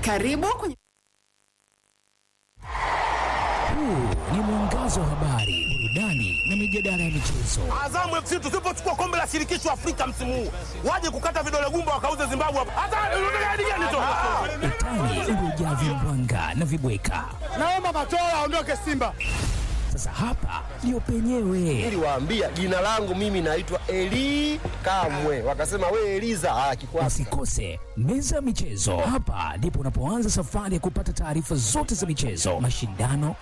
Karibu kwenye Huu ni mwangazo wa habari, burudani na mijadala ya michezo. Azamu FC tusipochukua kombe la shirikisho Afrika msimu huu, waje kukata vidole gumba wakauze Zimbabwe hapa. Hata unataka hadi gani tu? Utani uliojaa vimbwanga na vibweka. Naomba Matola aondoke Simba. Sasa hapa ndio penyewe, Niliwaambia jina langu mimi naitwa Eli Kamwe, wakasema we Eliza. Ah, kikwasi usikose meza ya michezo. Hapa ndipo unapoanza safari ya kupata taarifa zote za michezo, mashindano,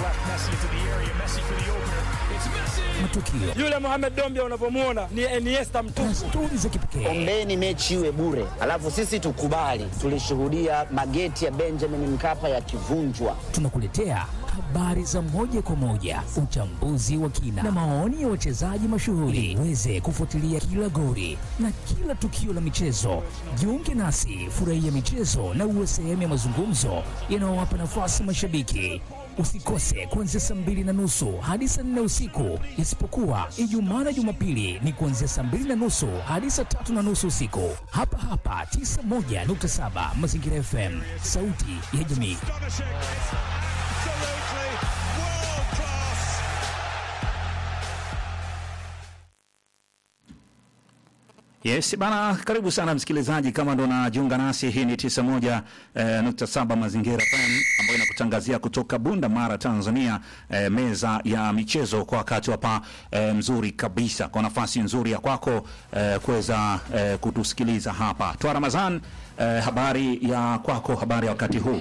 matukio Yule Mohamed Dombia unavyomuona ni Iniesta na mtupu. stori za kipekee. Ombeni mechi iwe bure, alafu sisi tukubali. Tulishuhudia mageti ya Benjamin Mkapa yakivunjwa. Tunakuletea habari za moja kwa moja, uchambuzi wa kina na maoni ya wachezaji mashuhuri, uweze kufuatilia kila goli na kila tukio la michezo. Jiunge nasi, furahia michezo na uwe sehemu ya mazungumzo yanayowapa nafasi mashabiki. Usikose kuanzia saa mbili na nusu hadi saa nne usiku, isipokuwa Ijumaa na Jumapili ni kuanzia saa mbili na nusu hadi saa tatu na nusu usiku, hapa hapa 91.7 Mazingira FM, sauti ya jamii. Yes, bana, karibu sana msikilizaji, kama ndo unajiunga nasi, hii ni 91 eh, nukta saba Mazingira FM ambayo inakutangazia kutoka Bunda Mara, Tanzania, eh, meza ya michezo kwa wakati hapa eh, mzuri kabisa, kwa nafasi nzuri ya kwako eh, kuweza eh, kutusikiliza hapa. Twa Ramazan, eh, habari ya kwako, habari ya wakati huu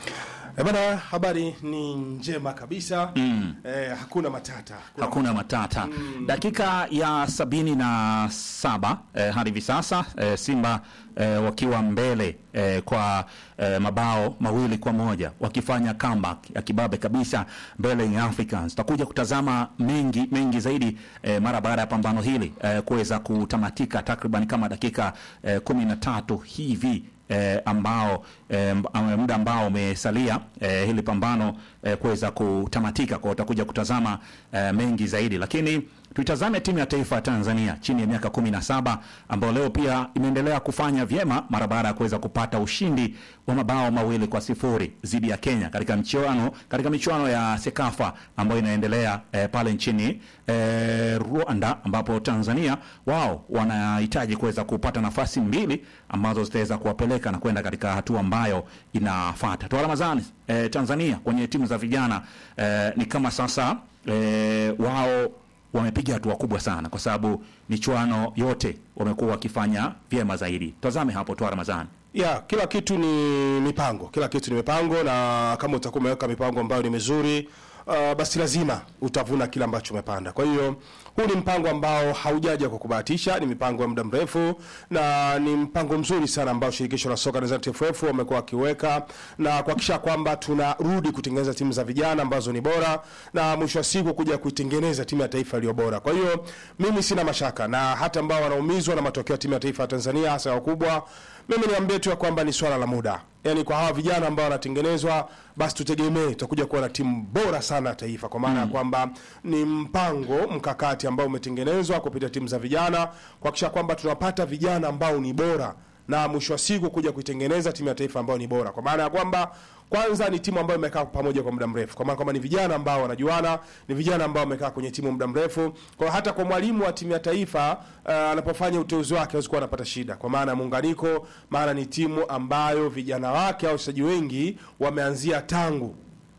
Eh, bana, habari ni njema kabisa mm. eh, hakuna matata Kuna hakuna matata. Dakika ya sabini na saba eh, hadi hivi sasa eh, Simba eh, wakiwa mbele eh, kwa eh, mabao mawili kwa moja wakifanya comeback ya kibabe kabisa mbele ya Africans. Tutakuja kutazama mengi mengi zaidi eh, mara baada ya pambano hili eh, kuweza kutamatika takriban kama dakika eh, kumi na tatu hivi eh, ambao eh, mb- muda ambao umesalia eh, hili pambano eh, kuweza kutamatika kwa utakuja kutazama eh, mengi zaidi, lakini tuitazame timu ya taifa ya Tanzania chini ya miaka kumi na saba ambayo leo pia imeendelea kufanya vyema mara baada ya kuweza kupata ushindi wa mabao mawili kwa sifuri dhidi ya Kenya katika mchuano katika michuano ya Sekafa ambayo inaendelea eh, pale nchini eh, Rwanda ambapo Tanzania wao wanahitaji kuweza kupata nafasi mbili ambazo zitaweza kuwapeleka na kwenda katika hatua ambayo inafuata. Toa Ramadhani, eh, Tanzania kwenye timu za vijana eh, ni kama sasa eh, wao wamepiga hatua kubwa sana kwa sababu michuano yote wamekuwa wakifanya vyema zaidi. Tazame hapo Toa Ramadhani. ya kila kitu ni mipango, kila kitu ni mipango, na kama utakuwa umeweka mipango ambayo ni mizuri uh, basi lazima utavuna kile ambacho umepanda. Kwa hiyo huu ni mpango ambao haujaja kwa kubahatisha, ni mipango ya muda mrefu na ni mpango mzuri sana ambao shirikisho la soka Tanzania TFF wamekuwa wakiweka na kuhakikisha kwamba tunarudi kutengeneza timu za vijana ambazo ni bora na mwisho wa siku kuja kuitengeneza timu ya taifa iliyo bora. Kwa hiyo mimi sina mashaka na hata ambao wanaumizwa na matokeo ya timu ya taifa ya Tanzania hasa wakubwa mimi niambie tu ya kwamba ni swala la muda. Yaani kwa hawa vijana ambao wanatengenezwa, basi tutegemee tutakuja kuwa na timu bora sana ya taifa, kwa maana ya kwamba ni mpango mkakati ambao umetengenezwa kupitia timu za vijana kuhakikisha kwamba tunapata vijana ambao ni bora na mwisho wa siku kuja kuitengeneza timu ya taifa ambayo ni bora, kwa maana ya kwamba kwanza ni timu ambayo imekaa pamoja kwa muda mrefu, kwa maana kwamba ni vijana ambao wanajuana, ni vijana ambao wamekaa kwenye timu muda mrefu. Kwa hiyo hata kwa mwalimu wa timu ya taifa uh, anapofanya uteuzi wake hawezi kuwa anapata shida, kwa maana ya muunganiko, maana ni timu ambayo vijana wake au wachezaji wengi wameanzia tangu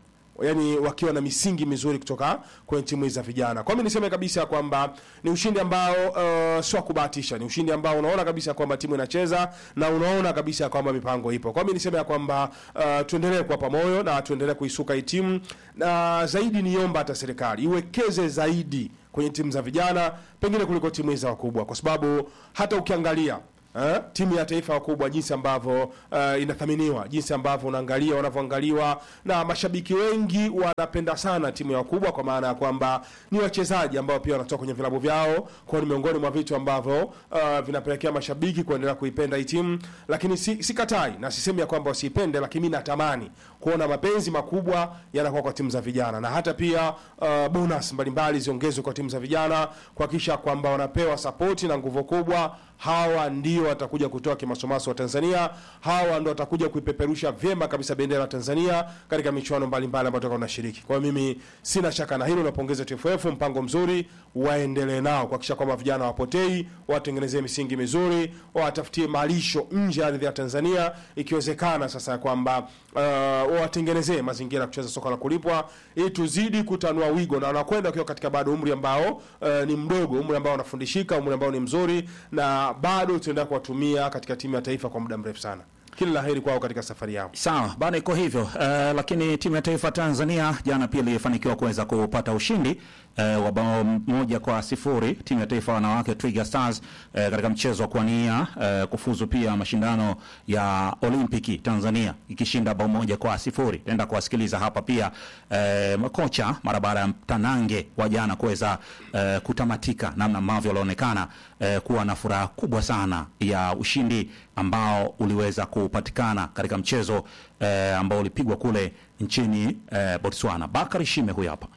yani wakiwa na misingi mizuri kutoka kwenye timu hizi za vijana. Kwa mimi niseme kabisa kwamba ni ushindi ambao uh, sio wa kubahatisha, ni ushindi ambao unaona kabisa kwamba timu inacheza na unaona kabisa kwamba mipango ipo. Kwa mimi niseme ya kwamba uh, tuendelee kuwapa moyo na tuendelee kuisuka hii timu, na zaidi niomba hata serikali iwekeze zaidi kwenye timu za vijana pengine kuliko timu hizi za wakubwa, kwa sababu hata ukiangalia Eh, timu ya taifa wakubwa jinsi ambavyo uh, inathaminiwa, jinsi ambavyo unaangalia wanavyoangaliwa, na mashabiki wengi wanapenda sana timu ya wakubwa, kwa maana ya kwamba ni wachezaji ambao pia wanatoka kwenye vilabu vyao, kwa ni miongoni mwa vitu ambavyo uh, vinapelekea mashabiki kuendelea kuipenda hii timu. Lakini si, sikatai na sisemi ya kwamba wasiipende, lakini mimi natamani kuona mapenzi makubwa yanakuwa kwa timu za vijana, na hata pia uh, bonus mbalimbali ziongezwe kwa timu za vijana kuhakikisha kwamba wanapewa sapoti na nguvu kubwa hawa ndio watakuja kutoa kimasomaso wa Tanzania, hawa ndio watakuja kuipeperusha vyema kabisa bendera ya Tanzania katika michuano mbalimbali ambayo tutakuwa tunashiriki. Kwa hiyo mimi sina shaka na hilo, napongeza TFF, mpango mzuri, waendelee nao kuhakikisha kwamba vijana wapotei, watengenezee misingi mizuri, watafutie malisho nje ya ardhi ya Tanzania, ikiwezekana sasa ya kwamba uh, watengenezee mazingira ya kucheza soka la kulipwa ili tuzidi kutanua wigo, na wanakwenda wakiwa katika bado umri ambao uh, ni mdogo, umri ambao wanafundishika, umri ambao ni mzuri, na bado tutaendelea kuwatumia katika timu ya taifa kwa muda mrefu sana. Kila la heri kwao katika safari yao. Sawa bana, iko hivyo uh, lakini timu ya taifa Tanzania jana pia ilifanikiwa kuweza kupata ushindi uh, wa bao moja kwa sifuri timu ya taifa wanawake Twiga Stars uh, katika mchezo wa kuania uh, kufuzu pia mashindano ya Olimpiki Tanzania ikishinda bao moja kwa sifuri. Tenda kuwasikiliza hapa pia uh, makocha mara baada ya mtanange wa jana kuweza uh, kutamatika, namna ambavyo walionekana uh, kuwa na furaha kubwa sana ya ushindi ambao uliweza kupatikana katika mchezo eh, ambao ulipigwa kule nchini eh, Botswana. Bakari Shime huyu hapa.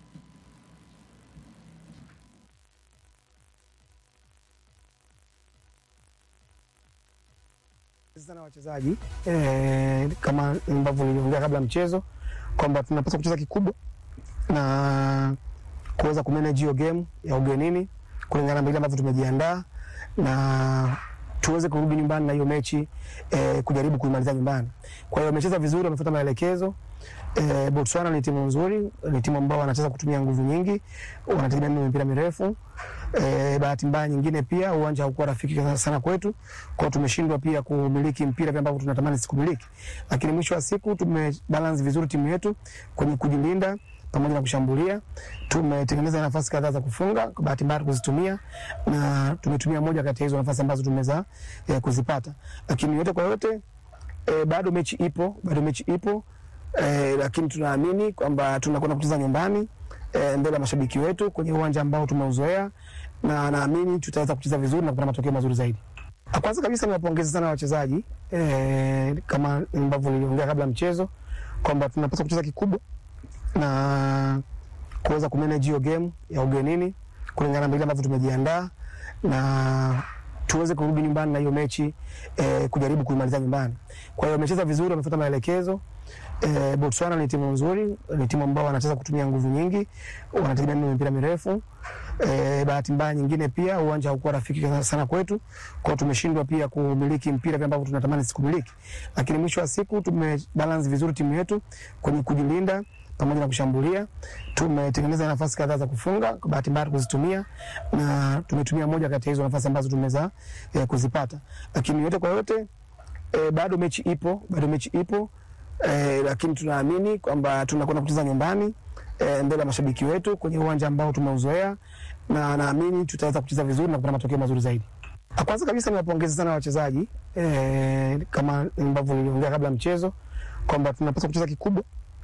sana wachezaji eh, kama ambavyo niliongea kabla ya mchezo kwamba tunapaswa kucheza kikubwa na kuweza kumanage hiyo game ya ugenini kulingana na vile ambavyo tumejiandaa na tuweze kurudi nyumbani na hiyo mechi eh, kujaribu kuimaliza nyumbani. Kwa hiyo wamecheza vizuri, wamefuata maelekezo. Eh, Botswana ni timu nzuri, ni timu ambao wanacheza kutumia nguvu nyingi, wanategemea mipira mirefu. Eh, bahati mbaya nyingine pia uwanja haukuwa rafiki sana kwetu, kwa hiyo tumeshindwa pia kumiliki mpira vile ambavyo tunatamani sikumiliki, lakini mwisho wa siku tumebalance vizuri timu yetu kwenye kujilinda pamoja na kushambulia. Tumetengeneza nafasi kadhaa za kufunga, kwa bahati mbaya kuzitumia, na tumetumia moja kati ya hizo nafasi ambazo tumeweza eh, kuzipata, lakini yote kwa yote eh, bado mechi ipo, bado mechi ipo eh, lakini tunaamini kwamba tunakwenda kucheza nyumbani eh, mbele ya mashabiki wetu kwenye uwanja ambao tumeuzoea, na naamini tutaweza kucheza vizuri na kupata matokeo mazuri zaidi. Kwanza kabisa niwapongeze sana wachezaji eh, kama ambavyo niliongea kabla ya mchezo kwamba tunapaswa kucheza kikubwa na kuweza kumanage hiyo game ya ugenini kulingana na vile ambavyo tumejiandaa na tuweze kurudi nyumbani na hiyo mechi eh, kujaribu kuimaliza nyumbani. Kwa hiyo wamecheza vizuri, wamefuata maelekezo. Eh, Botswana ni timu nzuri, ni timu ambao wanacheza kutumia nguvu nyingi, wanategemea mipira mirefu. Eh, bahati mbaya nyingine pia uwanja haukuwa rafiki sana kwetu, kwa hiyo tumeshindwa pia kumiliki mpira vile ambavyo tunatamani sikumiliki, lakini mwisho wa siku tumebalance vizuri timu yetu kwenye kujilinda pamoja na kushambulia. Tumetengeneza nafasi kadhaa za kufunga, kwa bahati mbaya kuzitumia, na tumetumia moja kati ya hizo nafasi ambazo tumeweza eh, kuzipata, lakini yote kwa yote eh, bado mechi ipo, bado mechi ipo eh, lakini tunaamini kwamba tunakwenda kucheza nyumbani eh, mbele ya mashabiki wetu kwenye uwanja ambao tumeuzoea, na naamini tutaweza kucheza vizuri na kupata matokeo mazuri zaidi. Kwanza kabisa niwapongeze sana wachezaji eh, kama ambavyo niliongea kabla ya mchezo kwamba tunapaswa kucheza kikubwa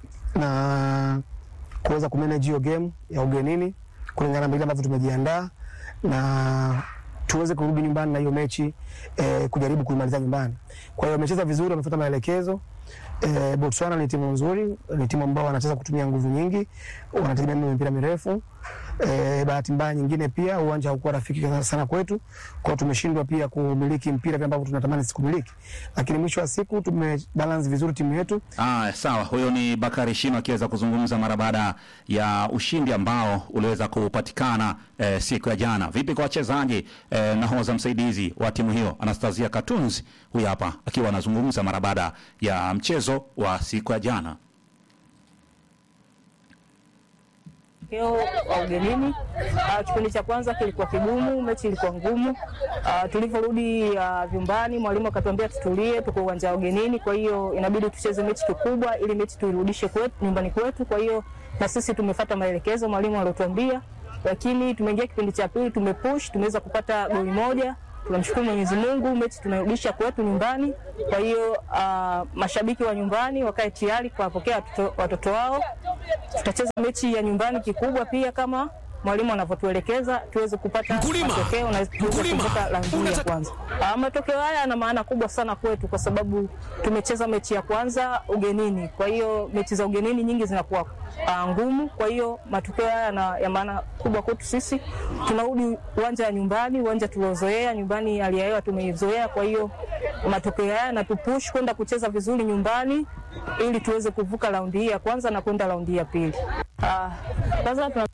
na kuweza kumanage hiyo game ya ugenini kulingana na vile ambavyo tumejiandaa na tuweze kurudi nyumbani na hiyo mechi eh, kujaribu kuimaliza nyumbani. Kwa hiyo wamecheza vizuri, wamefuata maelekezo. Eh, Botswana ni timu nzuri, ni timu ambao wanacheza kutumia nguvu nyingi, wanategemea mipira mirefu. Eh, bahati mbaya nyingine pia uwanja haukuwa rafiki sana kwetu, kwa hiyo tumeshindwa pia kumiliki mpira vile ambavyo tunatamani sikumiliki, lakini mwisho wa siku tumebalance vizuri timu yetu. Ah, sawa. Huyo ni Bakari Shino akiweza kuzungumza mara baada ya ushindi ambao uliweza kupatikana eh, siku ya jana. Vipi kwa wachezaji eh, nahodha msaidizi wa timu hiyo Anastasia Katunzi, huyu hapa akiwa anazungumza mara baada ya mchezo wa siku ya jana. matokeo wa ugenini. Uh, kipindi cha kwanza kilikuwa kigumu, mechi ilikuwa ngumu. Uh, tulivyorudi uh, vyumbani, mwalimu akatuambia tutulie, tuko uwanja wa ugenini, kwa hiyo inabidi tucheze mechi kikubwa ili mechi tuirudishe kwetu, nyumbani kwetu. Kwa hiyo na sisi tumefuata maelekezo mwalimu aliotuambia, lakini tumeingia kipindi cha pili, tumepush, tumeweza kupata goli moja tunamshukuru Mwenyezi Mungu, mechi tunarudisha kwetu nyumbani. Kwa hiyo uh, mashabiki wa nyumbani wakae tayari kuwapokea watoto, watoto wao. Tutacheza mechi ya nyumbani kikubwa pia kama mwalimu anavyotuelekeza tuweze kupata Mkulima! matokeo na tuweze Mkulima! kuvuka raundi hii ya Unataka- kwanza. Ah, matokeo haya yana maana kubwa sana kwetu kwa sababu tumecheza mechi ya kwanza ugenini, kwa hiyo mechi za ugenini nyingi zinakuwa ah, ngumu. Kwa hiyo matokeo haya yana ya maana kubwa kwetu sisi. Tunarudi uwanja wa nyumbani, uwanja tuliozoea nyumbani, hali ya hewa tumeizoea. Kwa hiyo matokeo haya yanatupush kwenda kucheza vizuri nyumbani ili tuweze kuvuka raundi hii ya kwanza na kwenda raundi hii ya pili. Ah, Kwanza tuna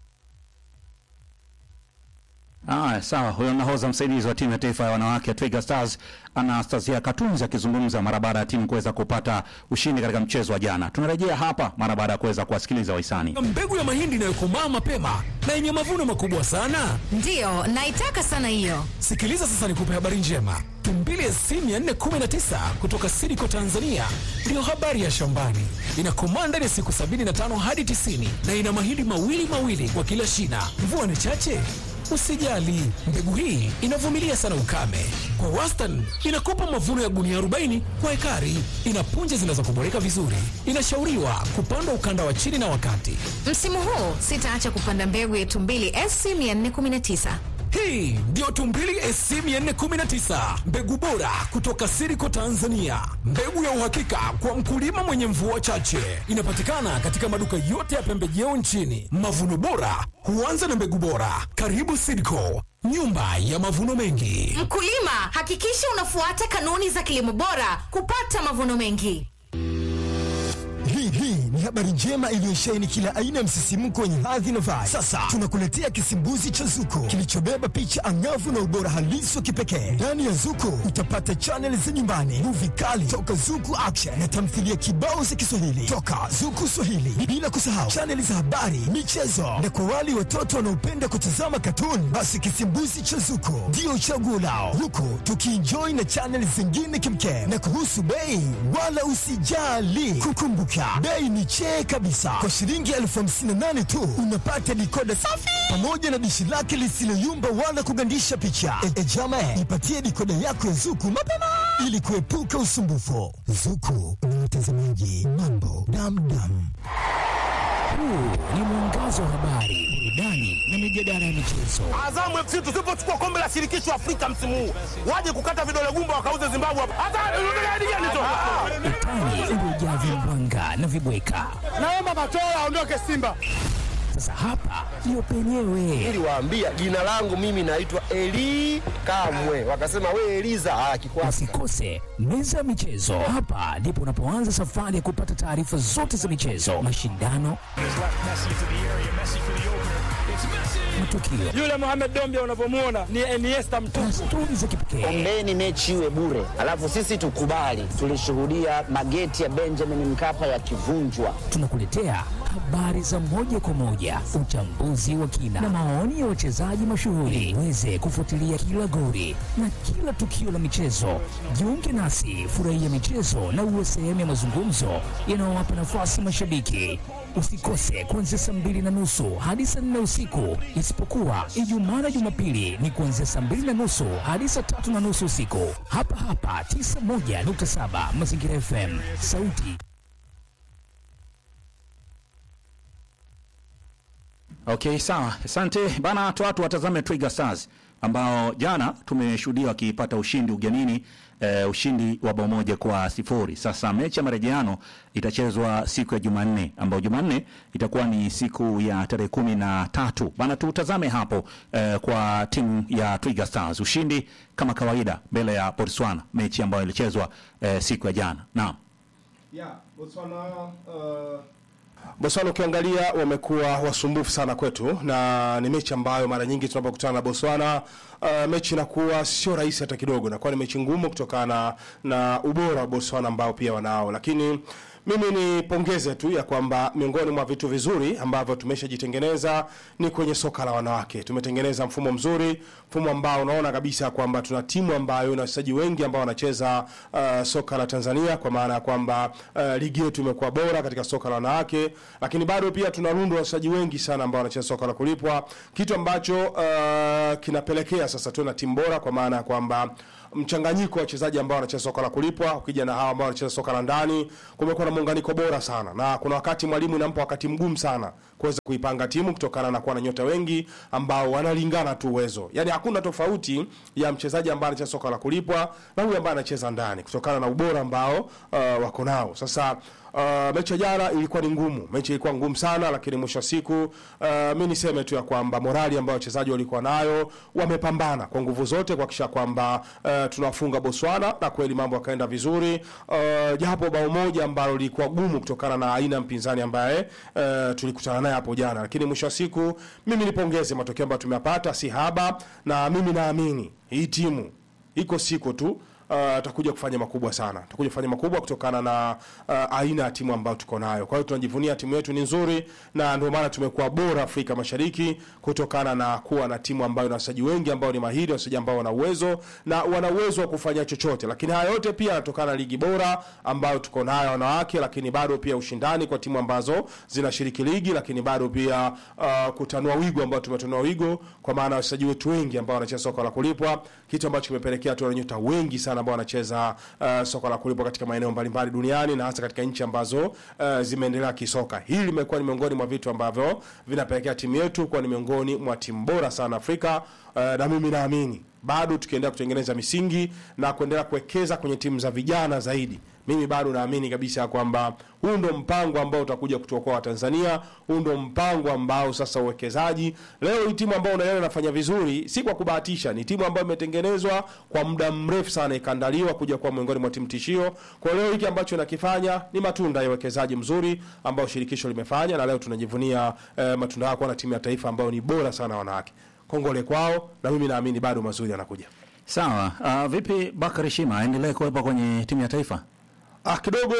Aya, sawa. Huyo nahodha msaidizi wa timu ya taifa ya wanawake ya Twiga Stars Anastasia Katunzi akizungumza mara baada ya timu kuweza kupata ushindi katika mchezo wa jana. Tunarejea hapa mara baada ya kuweza kuwasikiliza wahisani. mbegu ya mahindi inayokomaa mapema na yenye mavuno makubwa sana. Ndiyo, naitaka sana hiyo. Sikiliza sasa, nikupe habari njema. Tumbili SC 419 kutoka Sidiko Tanzania ndiyo habari ya shambani. Inakomaa ndani ya siku 75 hadi 90 na ina mahindi mawili mawili kwa kila shina. Mvua ni chache, usijali. Mbegu hii inavumilia sana ukame. Kwa wastani inakupa mavuno ya gunia 40 kwa ekari. Ina punje zinazokuboreka vizuri. Inashauriwa kupandwa ukanda wa chini na wakati. Msimu huu sitaacha kupanda mbegu ya Tumbili SC 419. Hii ndio Tumbili SC 419, mbegu bora kutoka Siriko Tanzania, mbegu ya uhakika kwa mkulima mwenye mvua chache. Inapatikana katika maduka yote ya pembejeo nchini. Mavuno bora huanza na mbegu bora. Karibu Siriko, nyumba ya mavuno mengi. Mkulima, hakikisha unafuata kanuni za kilimo bora kupata mavuno mengi. Hii hii ni habari njema iliyosheheni kila aina ya msisimko wenye hadhi na vibe. Sasa tunakuletea kisimbuzi cha Zuko kilichobeba picha angavu na ubora halisi wa kipekee. Ndani ya Zuko utapata chaneli za nyumbani, muvi kali toka Zuku Action na tamthilia kibao za Kiswahili toka Zuku Swahili, bila kusahau chaneli za habari, michezo na kwa wale watoto wanaopenda kutazama katuni, basi kisimbuzi cha Zuko ndio chaguo lao, huku tukienjoy na chaneli zingine kimkem. Na kuhusu bei, wala usijali, kukumbuka bei ni chee kabisa. Kwa shilingi elfu hamsini na nane tu unapata dikoda safi pamoja na dishi lake lisiloyumba wala kugandisha picha. E, e jama, ipatie dikoda yako ya Zuku mapema ili kuepuka usumbufu. Zuku ni watazamaji mambo damdam. Huu ni mwangazo wa habari, burudani na mijadala ya michezo. Azamu FC tusipochukua kombe la shirikisho Afrika msimu huu, waje kukata vidole gumba wakauze Zimbabwe hapa. Hata unataka hadi gani tu? Utani uliojaa vimbwanga na vibweka. Naomba Matola aondoke Simba. Sasa hapa ndio penyewe. Niliwaambia jina langu mimi naitwa Eli Kamwe, wakasema we Eliza. Ah, kikwasi Usikose meza ya michezo. Hapa ndipo unapoanza safari ya kupata taarifa zote za michezo, mashindano, matukio Yule Mohamed Dombia unavyomwona ni Iniesta na mtupu. stori za kipekee. Ombeni mechi iwe bure, alafu sisi tukubali. Tulishuhudia mageti ya Benjamin Mkapa yakivunjwa. Tunakuletea habari za moja kwa moja, uchambuzi wa kina na maoni ya wachezaji mashuhuri, uweze kufuatilia kila goli na kila tukio la michezo. Jiunge nasi, furahia michezo na uwe sehemu ya mazungumzo yanayowapa nafasi mashabiki. Usikose kuanzia saa mbili na nusu hadi saa nne usiku, isipokuwa Ijumaa na Jumapili ni kuanzia saa mbili na nusu hadi saa tatu na nusu usiku, hapa hapa 91.7 Mazingira FM, sauti Okay, sawa. Asante bana, tu watu watazame Twiga Stars ambao jana tumeshuhudia wakipata ushindi ugenini, eh, ushindi wa bao moja kwa sifuri. Sasa mechi ya marejeano itachezwa siku ya Jumanne, ambayo Jumanne itakuwa ni siku ya tarehe kumi na tatu. Bana, tutazame hapo eh, kwa timu ya Twiga Stars, ushindi kama kawaida mbele ya Botswana, mechi ambayo ilichezwa eh, siku ya jana. Naam. Yeah, Botswana, uh... Botswana ukiangalia wamekuwa wasumbufu sana kwetu, na ni mechi ambayo mara nyingi tunapokutana na Botswana uh, mechi inakuwa sio rahisi hata kidogo, inakuwa ni mechi ngumu kutokana na ubora wa Botswana ambao pia wanao, lakini mimi nipongeze tu ya kwamba miongoni mwa vitu vizuri ambavyo tumeshajitengeneza ni kwenye soka la wanawake. Tumetengeneza mfumo mzuri, mfumo ambao unaona kabisa kwamba tuna timu ambayo ina wachezaji wengi ambao wanacheza uh, soka la Tanzania, kwa maana ya kwamba uh, ligi yetu imekuwa bora katika soka la wanawake, lakini bado pia tuna rundo la wachezaji wengi sana ambao wanacheza soka la kulipwa, kitu ambacho uh, kinapelekea sasa tuwe na timu bora, kwa maana ya kwamba mchanganyiko wa wachezaji ambao wanacheza soka la kulipwa, ukija na hawa ambao wanacheza soka la ndani, kumekuwa na muunganiko bora sana, na kuna wakati mwalimu inampa wakati mgumu sana kuweza kuipanga timu kutokana na kuwa na nyota wengi ambao wanalingana tu uwezo. Yani hakuna tofauti ya mchezaji ambaye anacheza soka la kulipwa na huyu ambaye anacheza ndani kutokana na ubora ambao uh, wako nao. Sasa Uh, mechi ya jana ilikuwa ni ngumu, mechi ilikuwa ngumu sana, lakini mwisho wa siku uh, mi niseme tu ya kwamba morali ambayo wachezaji walikuwa nayo, wamepambana kwa nguvu zote kuhakikisha kwamba uh, tunafunga Botswana na kweli mambo yakaenda vizuri, uh, japo bao moja ambalo lilikuwa gumu kutokana na aina ya mpinzani ambaye uh, tulikutana naye hapo jana, lakini mwisho wa siku mimi nipongeze matokeo ambayo tumeyapata, si haba, na mimi naamini hii timu iko siku tu atakuja kufanya makubwa sana, atakuja kufanya makubwa kutokana na uh, aina ya timu ambayo tuko nayo. Kwa hiyo tunajivunia timu yetu ni nzuri, na ndio maana tumekuwa bora Afrika Mashariki kutokana na kuwa na timu ambayo ina wachezaji wengi ambao ni mahiri, wachezaji ambao wana uwezo na wana uwezo wa kufanya chochote. Lakini haya yote pia yanatokana na ligi bora ambayo tuko nayo wanawake, lakini bado pia ushindani kwa timu ambazo zinashiriki ligi, lakini bado pia uh, kutanua wigo ambao tumetanua wigo kwa maana wachezaji wetu wengi ambao wanacheza soka la kulipwa, kitu ambacho kimepelekea tu nyota wengi sana ambao wanacheza uh, soka la kulipwa katika maeneo mbalimbali duniani na hasa katika nchi ambazo uh, zimeendelea kisoka. Hili limekuwa ni miongoni mwa vitu ambavyo vinapelekea timu yetu kuwa ni miongoni mwa timu bora sana Afrika uh, na mimi naamini bado tukiendelea kutengeneza misingi na kuendelea kuwekeza kwenye timu za vijana zaidi mimi bado naamini kabisa kwamba huu ndo mpango ambao utakuja kutuokoa Watanzania. Huu ndo mpango ambao sasa uwekezaji leo, hii timu ambayo unaiona inafanya vizuri si kwa kubahatisha, ni timu ambayo imetengenezwa kwa muda mrefu sana, ikaandaliwa kuja kuwa miongoni mwa timu tishio. Kwa leo hiki ambacho nakifanya ni matunda ya uwekezaji mzuri ambao shirikisho limefanya, na leo tunajivunia eh, matunda yao kuwa na timu ya taifa ambayo ni bora sana wanawake. Kongole kwao, na mimi naamini bado mazuri yanakuja. Sawa. Uh, vipi Bakari Shima aendelee kuwepo kwenye timu ya taifa? Ah, kidogo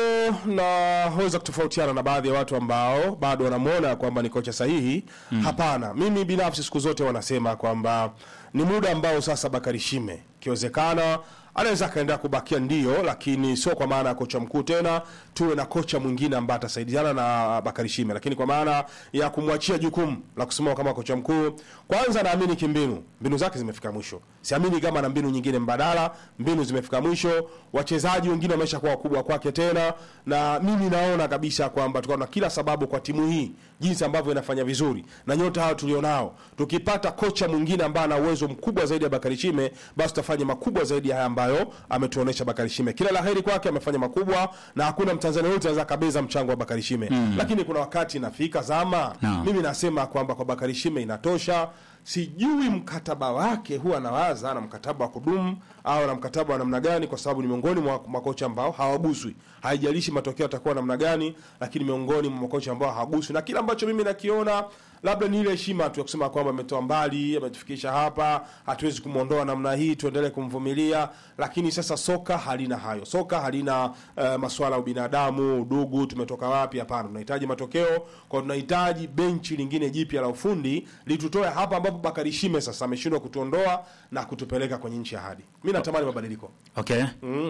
naweza kutofautiana na baadhi ya watu ambao bado wanamwona kwamba ni kocha sahihi. Mm. Hapana, mimi binafsi siku zote wanasema kwamba ni muda ambao sasa Bakari Shime ikiwezekana anaweza akaendelea kubakia ndio, lakini sio kwa maana ya kocha mkuu tena, tuwe na kocha mwingine ambaye atasaidiana na Bakari Shime, lakini kwa maana ya kumwachia jukumu la kusimama kama kocha mkuu. Kwanza naamini kimbinu, mbinu zake zimefika mwisho. Siamini kama na mbinu nyingine mbadala, mbinu zimefika mwisho. Wachezaji wengine wameshakuwa wakubwa kwake tena, na mimi naona kabisa kwamba tukawa na kila sababu kwa timu hii jinsi ambavyo inafanya vizuri na nyota hao tulionao, tukipata kocha mwingine ambaye ana uwezo mkubwa zaidi ya Bakari Shime, basi tutafanya makubwa zaidi ya haya ambayo ametuonesha Bakari Shime. Kila laheri kwake, amefanya makubwa na hakuna Mtanzania yote anaweza kabeza mchango wa Bakari Shime mm. Lakini kuna wakati inafika zama No. mimi nasema kwamba kwa Bakari Shime inatosha. Sijui mkataba wake huwa anawaza na mkataba wa kudumu au na mkataba wa namna gani, kwa sababu ni miongoni mwa makocha ambao hawaguswi. Haijalishi matokeo yatakuwa namna gani, lakini miongoni mwa makocha ambao hawaguswi, na kile ambacho mimi nakiona labda ni ile heshima tu ya kusema kwamba ametoa mbali, ametufikisha hapa, hatuwezi kumwondoa namna hii, tuendelee kumvumilia. Lakini sasa soka halina hayo, soka halina uh, masuala ya ubinadamu, udugu, tumetoka wapi. Hapana, tunahitaji matokeo, kwa tunahitaji benchi lingine jipya la ufundi litutoe hapa ambapo Bakari Shime sasa ameshindwa kutuondoa na kutupeleka kwenye nchi ya hadi. Mimi natamani mabadiliko. Okay.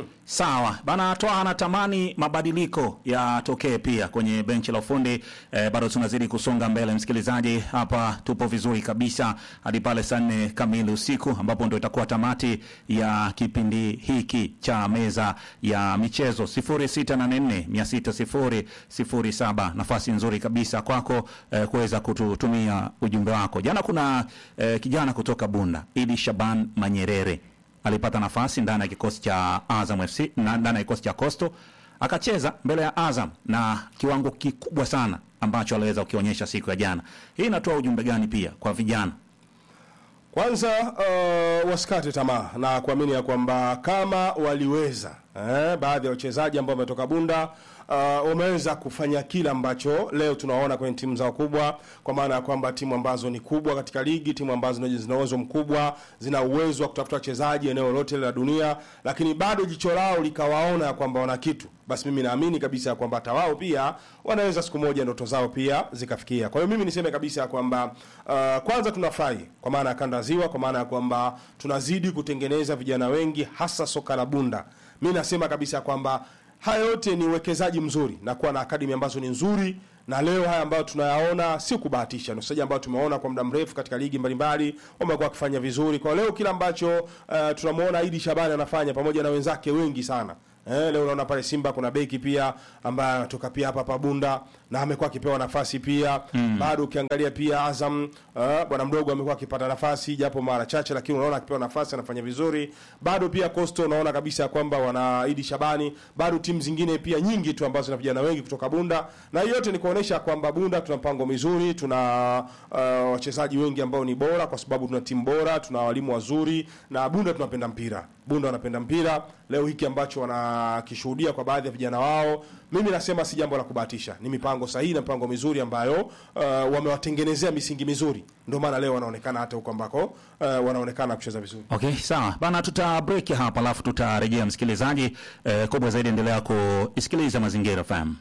Sawa. Bana Twaha anatamani mabadiliko yatokee pia kwenye benchi la ufundi. Eh, bado tunazidi kusonga mbele msikilizaji, hapa tupo vizuri kabisa hadi pale saa nne kamili usiku ambapo ndio itakuwa tamati ya kipindi hiki cha meza ya michezo 0684 600 Nafasi nzuri kabisa kwako eh, kuweza kututumia ujumbe wako. Jana kuna eh, kijana kutoka Bunda, Idi Shaban Manyerere alipata nafasi ndani ya kikosi cha Azam FC na ndani ya kikosi cha Coastal akacheza mbele ya Azam na kiwango kikubwa sana ambacho aliweza kukionyesha siku ya jana. Hii inatoa ujumbe gani pia kwa vijana? Kwanza uh, wasikate tamaa na kuamini ya kwamba kama waliweza eh, baadhi ya wachezaji ambao wametoka Bunda uh, wameweza kufanya kile ambacho leo tunaona kwenye timu zao kubwa, kwa maana ya kwamba timu ambazo ni kubwa katika ligi, timu ambazo zina uwezo mkubwa, zina uwezo wa kutafuta wachezaji eneo lote la dunia, lakini bado jicho lao likawaona ya kwamba wana kitu basi mimi naamini kabisa ya kwamba hata wao pia wanaweza siku moja ndoto zao pia zikafikia. Kwa hiyo mimi niseme kabisa ya kwamba uh, kwanza tunafurahi kwa maana ya kanda ya Ziwa, kwa maana ya kwamba tunazidi kutengeneza vijana wengi, hasa soka la Bunda. Mimi nasema kabisa ya kwamba haya yote ni uwekezaji mzuri na kuwa na akademi ambazo ni nzuri na leo haya ambayo tunayaona si kubahatisha, ni wachezaji ambao tumeona kwa muda mrefu katika ligi mbalimbali wamekuwa wakifanya vizuri. Kwa leo kile ambacho uh, tunamwona Idi Shabani anafanya pamoja na wenzake wengi sana Eh, leo unaona pale Simba kuna beki pia ambaye anatoka pia hapa Pabunda na amekuwa akipewa nafasi pia mm. Bado ukiangalia pia Azam uh, bwana mdogo amekuwa akipata nafasi japo mara chache, lakini unaona akipewa nafasi anafanya vizuri. Bado pia Coastal unaona kabisa kwamba wana Idi Shabani, bado timu zingine pia nyingi tu ambazo zina vijana wengi kutoka Bunda, na hiyo yote ni kuonesha kwamba Bunda tuna mpango mizuri, tuna uh, wachezaji wengi ambao ni bora, kwa sababu tuna timu bora, tuna walimu wazuri, na Bunda tunapenda mpira. Bunda wanapenda mpira. Leo hiki ambacho wanakishuhudia kwa baadhi ya vijana wao, mimi nasema si jambo la kubahatisha, ni mipango sahihi na mipango mizuri ambayo uh, wamewatengenezea misingi mizuri, ndio maana leo wanaonekana hata huko ambako uh, wanaonekana kucheza vizuri. Okay, sawa bana, tuta break hapa alafu tutarejea. Msikilizaji eh, kubwa zaidi, endelea kuisikiliza Mazingira FM.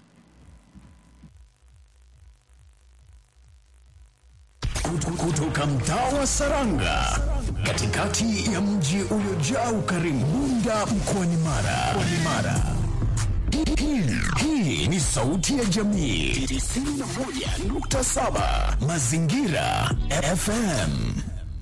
kutoka mtaa wa Saranga katikati ya mji uliojaa ukarimu Bunda mkoani Mara. Mkoani Mara. Hii- Hii ni sauti ya jamii 91.7 Mazingira FM.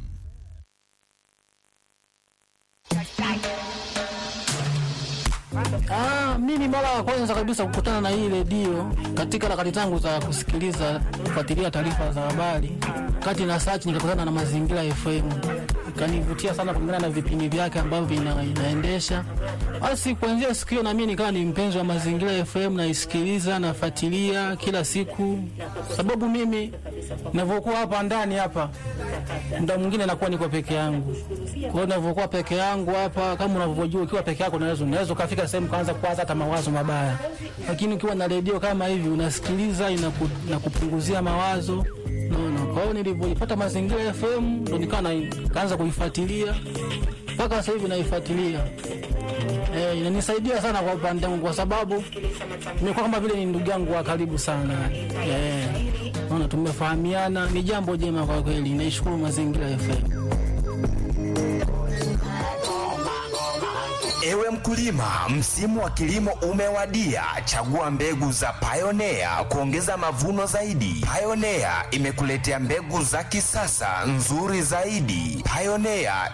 Ah, mimi mara ya kwanza kabisa kukutana na hii redio katika harakati zangu za kusikiliza kufuatilia taarifa za habari, kati na search nikakutana na Mazingira FM, ikanivutia sana kulingana na vipindi vyake ambavyo vina, inaendesha. Basi kuanzia siku hiyo na mimi nikawa ni mpenzi wa Mazingira FM, naisikiliza nafuatilia kila siku, sababu mimi ninavyokuwa hapa ndani hapa muda mwingine nakuwa niko peke yangu. Kwa hiyo ninavyokuwa peke yangu hapa, kama unavyojua, ukiwa peke yako unaweza unaweza ukafika sehemu kaanza kuwaza hata mawazo mabaya, lakini ukiwa na redio kama hivi unasikiliza, inaku, inakupunguzia mawazo naona. Kwa hiyo nilivyoipata Mazingira FM ndo nikawa na- nikaanza kuifuatilia mpaka sasa hivi naifuatilia. Eh, inanisaidia sana kwa upande wangu kwa sababu nimekuwa kama vile ni ndugu yangu wa karibu sana. Eh, naona tumefahamiana, ni jambo jema kwa kweli. Naishukuru Mazingira FM. Ewe mkulima, msimu wa kilimo umewadia. Chagua mbegu za Pioneer kuongeza mavuno zaidi. Pioneer imekuletea mbegu za kisasa nzuri zaidi. Pioneer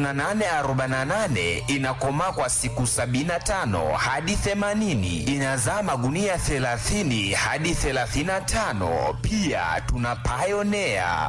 2848 inakomaa kwa siku 75 hadi 80, inazaa magunia 30 hadi 35. Pia tuna Pioneer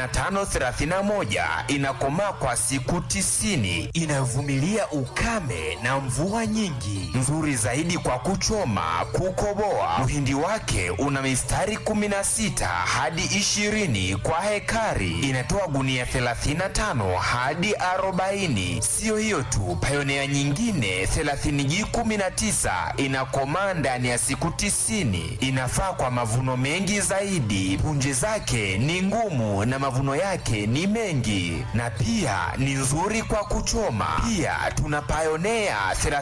3531 inakomaa kwa siku 90, inavumilia ukame na mvua nyingi, nzuri zaidi kwa kuchoma, kukoboa. Mhindi wake una mistari 16 hadi 20 kwa hekari, inatoa gunia 35 hadi 40. Siyo hiyo tu, Pioneer nyingine 30G19 inakomaa ndani ya siku 90, inafaa kwa mavuno mengi zaidi. Punje zake ni ngumu na mavuno yake ni mengi, na pia ni nzuri kwa kuchoma. Pia tuna Pioneer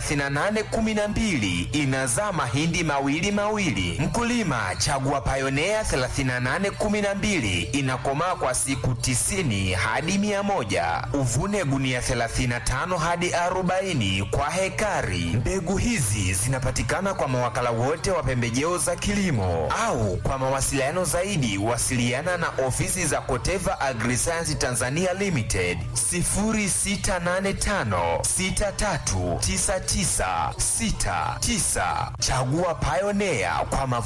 3812 inazaa mahindi mawili mawili. Mkulima, chagua Pioneer 3812 inakomaa kwa siku 90 hadi 100. Uvune gunia 35 hadi 40 kwa hekari. Mbegu hizi zinapatikana kwa mawakala wote wa pembejeo za kilimo au kwa mawasiliano zaidi wasiliana na ofisi za Koteva Agriscience Tanzania Limited 0685 639969. Chagua Pioneer kwa mavuno